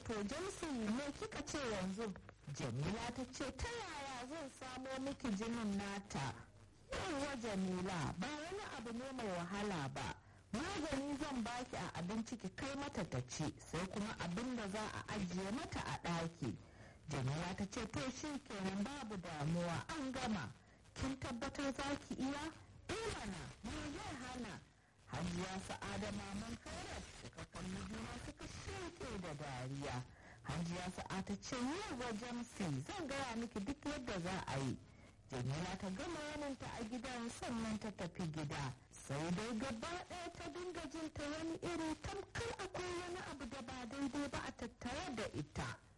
to jamsi me kika ce yanzu jamila ta ce ta yaya zan samo miki jinin nata yawwa jamila ba wani abu ne mai wahala ba magani zan baki a abinci ki kai mata ta ci sai kuma abin da za a ajiye mata a ɗaki jamila ta ce to shi kenan babu damuwa an gama kin tabbatar za ki iya mana me zai hana hajiya sa'ada maman kairat suka kalli juna suka sheke da dariya hajiya sa'ada ce yawa jamsi zan gaya miki duk yadda za a yi jamila ta gama yaninta a gidan sannan ta tafi gida sai dai gaba ɗaya ta dinga jin ta wani iri tamkar akwai wani abu da ba daidai ba a tattare da ita